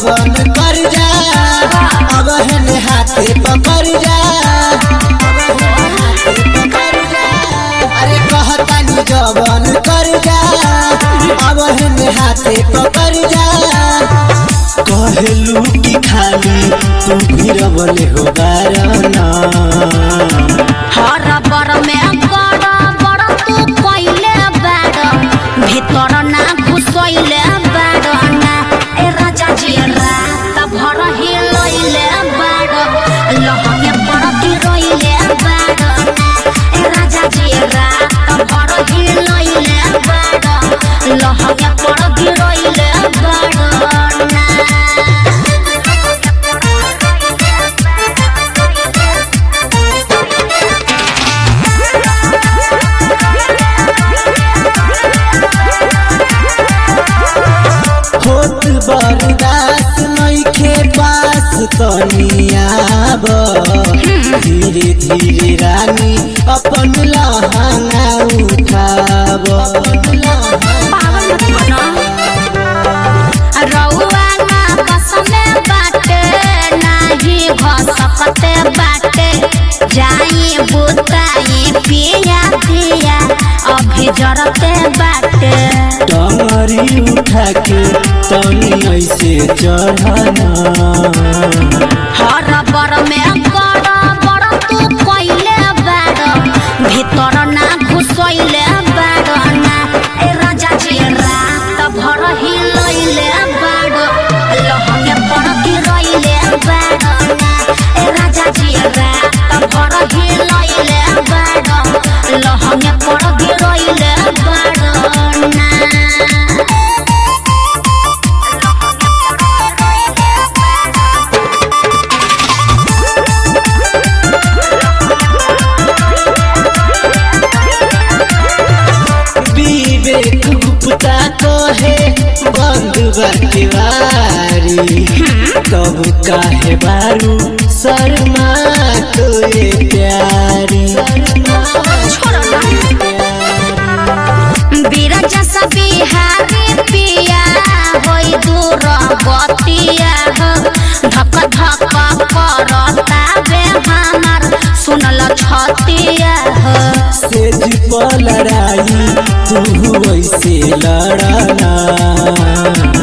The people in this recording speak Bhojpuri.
जवन कर जा अब हेने हाथे पकड़ जा अरे कहतानी जवन कर जा अब हेने हाथे पकड़ जा कहलू की खाली तू गिरवले हो बारना हर बर में बड़ बड़ तू कइले बाड़ भीतर ना घुसैले बाड़ ना ए राजा जी रात भर हिलैले बाड़ लहंगे पर गिरैले बाड़ ना ए राजा जी रात भर हिलैले बाड़ लहंगे पर गिरैले बाड़ ना होत बरदास नइखे पास तनियाब धीरे धीरे रानी अपन लहंगा उठाब पागल मत बना रउआ ना बस में बाटे नाही भसकते बाटे जाई बुताई पिया दिया अभी जरते बाटे टंगरी उठा के तनी ऐसे चढ़ना हर बर में गड़ बड़ तू कइले बाड़ भीतर ना घुसैले बाड़ ना ए राजा जी रात भर हिलैले बाड़ लहंगे पर गिरैले बाड़ ना ए राजा जी रात भर हिलैले बाड़ लहंगे पर गिरैले बाड़ ना विवेक गुप्ता कहे बंद बाटे वारी तब काहे बारू शर्मा तोए प्यारी बीरज सा बिहारी पिया होई दूर बतिया हो धक धक करता बे हमार सुनल छतिया हो सेज पर लड़ाई तू वैसे लड़ना